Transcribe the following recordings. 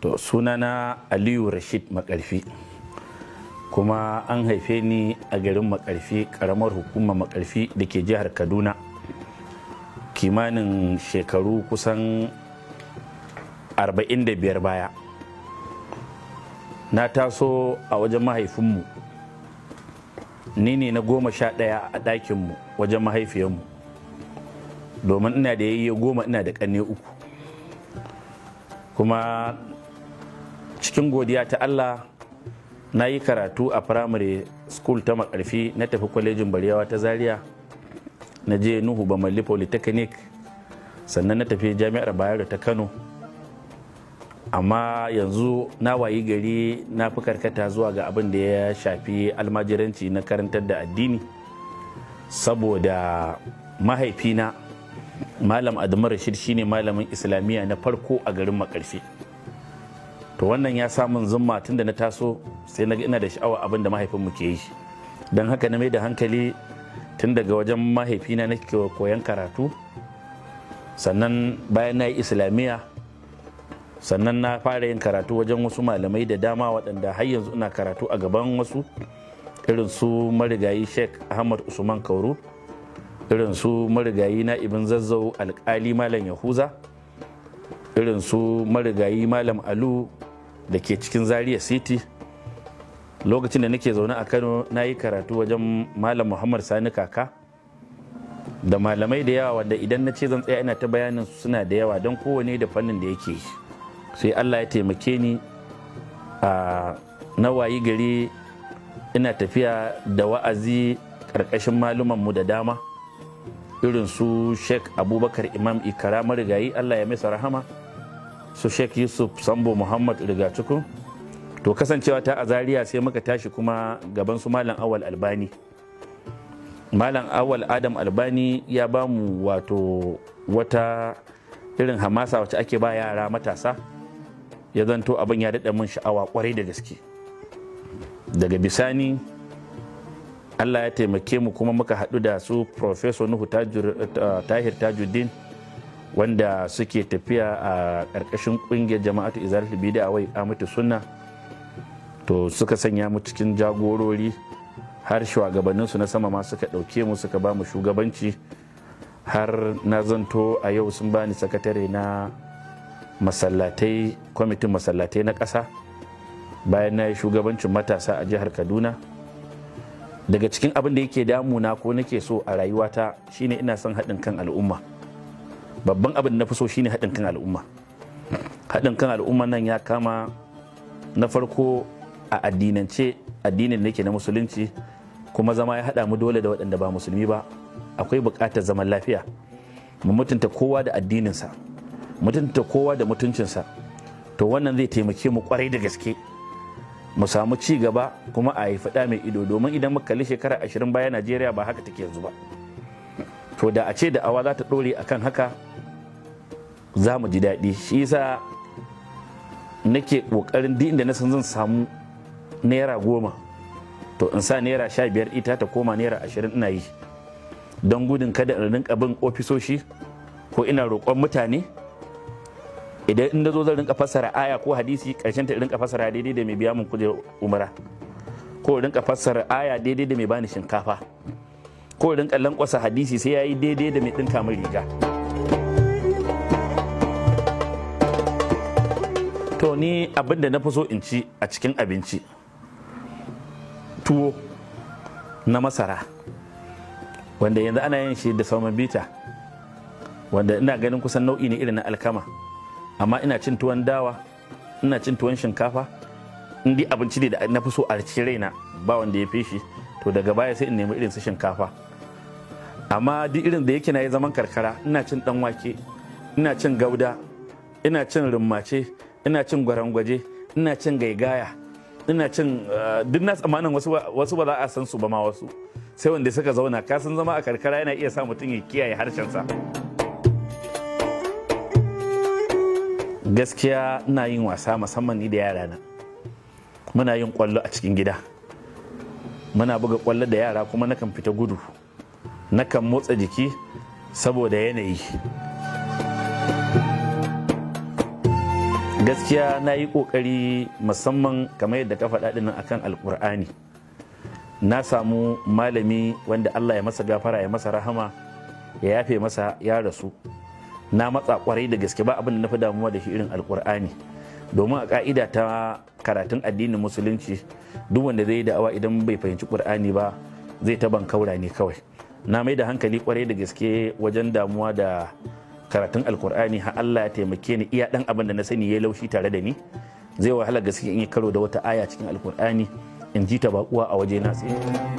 to sunana aliyu rashid makarfi kuma an haife ni a garin makarfi karamar hukumar makarfi da ke jihar kaduna kimanin shekaru kusan 45 baya na taso a wajen mahaifinmu ni ne na goma sha ɗaya a ɗakinmu wajen mahaifiyarmu domin ina da yayye goma ina da ƙanne uku kuma cikin godiya ta allah na yi karatu a primary school ta makarfi na tafi kwalejin barewa ta zaria na je nuhu bamalli polytechnic sannan na tafi jami'ar bayero ta kano amma yanzu na wayi gari na fi karkata zuwa ga abin da ya shafi almajiranci na karantar da addini saboda mahaifina malam adamu rashid shine malamin islamiyya na farko a garin makarfi to wannan ya samun zumma tun da na taso sai na ina da sha'awa abin da mahaifinmu ke yi don haka na mai da hankali tun daga wajen mahaifina na koyan karatu sannan bayan na yi islamiyya sannan na fara yin karatu wajen wasu malamai da dama waɗanda har yanzu ina karatu a gaban wasu irin su marigayi sheikh ahmad usman kauru irin su marigayi na ibn zazzau alkali malam yahuza irin su marigayi malam alu da ke cikin zaria city lokacin da nake zaune a kano na yi karatu wajen malam muhammad sani kaka da malamai da yawa wanda idan na ce zan tsaya ina ta bayanin suna da yawa don kowane da fannin da yake sai allah ya taimake ni a na wayi gari ina tafiya da wa'azi ƙarƙashin malumanmu da dama irin su sheikh abubakar imam ikara marigayi allah ya masa rahama su sheikh yusuf sambo muhammad rigacikun to kasancewa ta a zaria sai muka tashi kuma gaban su malam awal albani malam awal adam albani ya ba mu wato wata irin hamasa wacce ake ba yara matasa ya zanto abin ya daɗa min sha'awa kwarai da gaske daga bisani allah ya taimake mu kuma muka haɗu da su professor nuhu tahir tajuddin wanda suke tafiya a ƙarƙashin ƙungiyar jama'atu izalatul bida a wai amatu sunna to suka sanya mu cikin jagorori har shugabanninsu na sama ma suka ɗauke mu suka ba mu shugabanci har na zanto a yau sun bani sakatare na masallatai kwamitin masallatai na ƙasa bayan na yi shugabancin matasa a jihar kaduna daga cikin abin da yake damuna ko nake so a rayuwata shine ina son haɗin kan al'umma babban abin da na fi so shine haɗin kan al'umma haɗin kan al'umma nan ya kama na farko a addinance addinin da nake na musulunci kuma zama ya haɗa mu dole da waɗanda ba musulmi ba akwai buƙatar zaman lafiya mu mutunta kowa da addininsa mutunta kowa da mutuncinsa to wannan zai taimake mu kwarai da gaske mu samu ci gaba kuma a yi faɗa mai ido domin idan muka kalli shekara ashirin baya najeriya ba haka take yanzu ba to da a ce da awa za ta ɗore akan haka za mu ji daɗi shi yasa nake ƙoƙarin duk inda na san zan samu naira goma to in sa naira sha biyar ita ta koma naira ashirin ina yi don gudun kada in rinka bin ofisoshi ko ina roƙon mutane idan in zo zan rinka fassara aya ko hadisi karshen ta rinka fassara daidai da mai biya mun kuje umara ko rinka fassara aya daidai da mai bani shinkafa ko rinka lankwasa hadisi sai yayi daidai da mai dinka min riga to ni abin da na fi so in ci a cikin abinci tuwo na masara wanda yanzu ana yin shi da sauman bita wanda ina ganin kusan nau'i ne irin na alkama amma ina cin tuwon dawa ina cin tuwon shinkafa in dai abinci ne da na fi so a cikin raina ba wanda ya fi shi to daga baya sai in nemi irin su shinkafa amma duk irin da yake na yi zaman karkara ina cin dan wake ina cin gauda ina cin rummace ina cin gwarangwaje ina cin gaigaya ina cin duk na tsammanin wasu ba za a san su ba ma wasu sai wanda suka zauna kasan zama a karkara yana iya sa mutum ya kiyaye harshensa gaskiya ina yin wasa musamman ni da yarana muna yin kwallo a cikin gida muna buga kwallo da yara kuma nakan fita gudu nakan motsa jiki saboda yanayi gaskiya na yi ƙoƙari musamman kamar yadda ka faɗa ɗin akan alƙur'ani na samu malami wanda allah ya masa gafara ya masa rahama ya yafe masa ya rasu na matsa kwarai da gaske ba abin da na fi damuwa da shi irin alƙur'ani domin a ka'ida ta karatun addinin musulunci duk wanda zai yi da'awa idan bai fahimci ƙur'ani ba zai ta bankaura ne kawai na mai da hankali kwarai da gaske wajen damuwa da karatun alkur'ani har Allah ya taimake ni iya dan abin da na sani ya laushi tare da ni zai wahala gaske in yi karo da wata aya cikin alkur'ani in ji ta bakuwa a waje na tsaye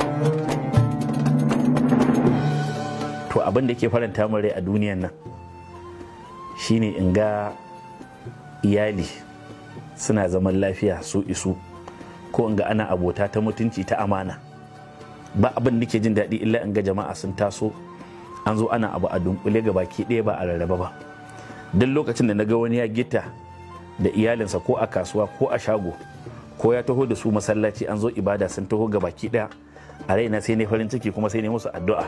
to abin da ke faranta min rai a duniyan nan shine in ga iyali suna zaman lafiya su isu ko in ga ana abota ta mutunci ta amana ba abin da ke jin daɗi illa in ga jama'a sun taso an zo ana abu a dunkule ga baki ɗaya ba a rarraba ba duk lokacin da na ga wani ya gita da iyalinsa ko a kasuwa ko a shago ko ya taho da su masallaci an zo ibada sun taho ga baki ɗaya a raina sai ne farin ciki kuma sai ne musu addu'a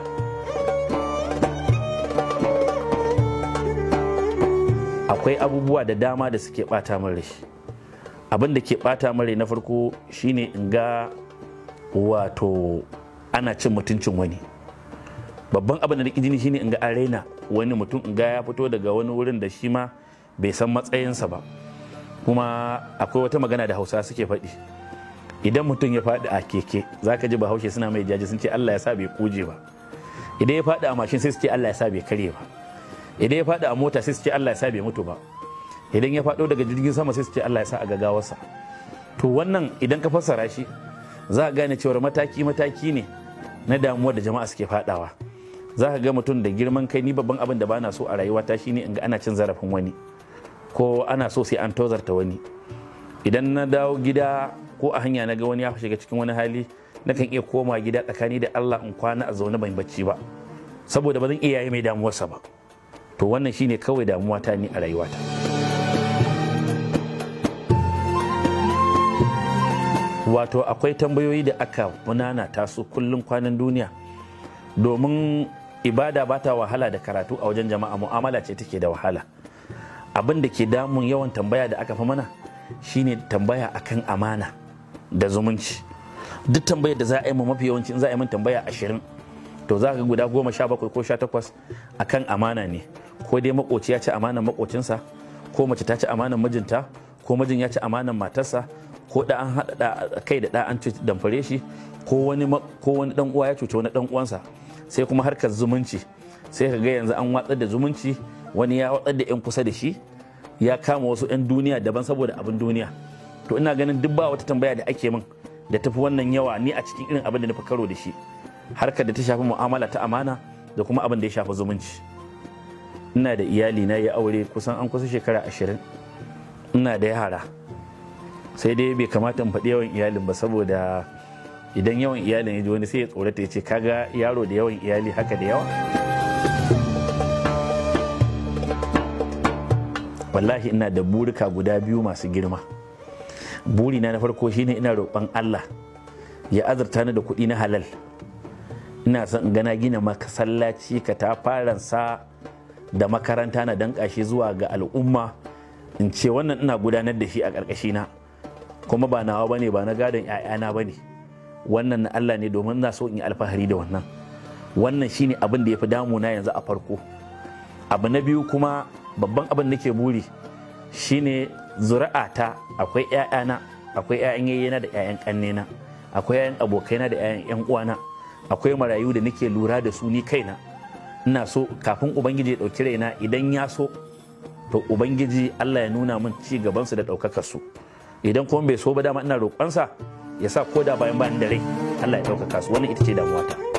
akwai abubuwa da dama da suke bata min rai abin da ke bata min rai na farko shine in ga wato ana cin mutuncin wani babban abin da na jini shine in ga an raina wani mutum in ga ya fito daga wani wurin da shi ma bai san matsayinsa ba kuma akwai wata magana da hausa suke faɗi idan mutum ya faɗi a keke za ka ji bahaushe suna mai jaji sun ce allah ya sa bai kuje ba idan ya faɗi a mashin sai su ce allah ya sa bai karye ba idan ya faɗi a mota sai su ce allah ya sa bai mutu ba idan ya faɗo daga jirgin sama sai su ce allah ya sa a gagawarsa to wannan idan ka fassara shi za a gane cewar mataki mataki ne na damuwa da jama'a suke faɗawa za ka ga mutum da girman kai ni babban abin da ba na so a rayuwata shine in ga ana cin zarafin wani ko ana so sai an tozarta wani idan na dawo gida ko a hanya na ga wani ya shiga cikin wani hali na kan iya koma gida tsakani da Allah in kwana a zaune ban bacci ba saboda ba zan iya yi mai damuwarsa ba to wannan shine kawai damuwa ta ni a rayuwata wato akwai tambayoyi da aka munana taso kullum kwanan duniya domin ibada ba ta wahala da karatu a wajen jama'a mu'amala ce take da wahala abin da ke damun yawan tambaya da aka fi mana shine tambaya akan amana da zumunci duk tambayar da za a yi mu mafi yawanci in za a yi min tambaya ashirin to za ka guda goma sha bakwai ko sha takwas akan amana ne ko dai makoci ya ci amanan makocinsa ko mace ta ci amanan mijinta ko mijin ya ci amanan matarsa ko da an haɗa kai da da an damfare shi ko wani ko wani dan uwa ya cuce wani dan uwansa sai kuma harkar zumunci sai ka ga yanzu an watsar da zumunci wani ya watsar da yan kusa da shi ya kama wasu yan duniya daban saboda abin duniya to ina ganin duk ba wata tambaya da ake min da tafi wannan yawa ni a cikin irin abin da na fi karo da shi harkar da ta shafi mu'amala ta amana da kuma abin da ya shafi zumunci ina da iyali na ya aure kusan an kusa shekara ashirin ina da yara sai dai bai kamata in faɗi yawan iyalin ba saboda idan yawan iyalin ya ji wani sai ya tsorata ya ce kaga yaro da yawan iyali haka da yawa wallahi ina da burika guda biyu masu girma burina na farko shine ina roƙon Allah ya azurta ni da kuɗi na halal ina son in gana gina masallaci ka ta sa da makaranta na danƙa shi zuwa ga al'umma in ce wannan ina gudanar da shi a ƙarƙashina kuma ba nawa bane ba na gadon 'ya'yana bane wannan na Allah ne domin na so in yi alfahari da wannan wannan shine abin da ya fi damuna yanzu a farko abu na biyu kuma babban abin nake buri shine zuri'ata akwai 'ya'yana akwai 'ya'yan yayyena da 'ya'yan ƙannena akwai 'ya'yan abokaina da 'ya'yan 'yan uwana akwai marayu da nake lura da su ni kaina ina so kafin ubangiji ya ɗauki raina idan ya so to ubangiji Allah ya nuna min ci gabansu da ɗaukakar su idan kuma bai so ba dama ina roƙonsa ya sa ko da bayan bayan da rai Allah ya ɗaukaka su wannan ita ce damuwata.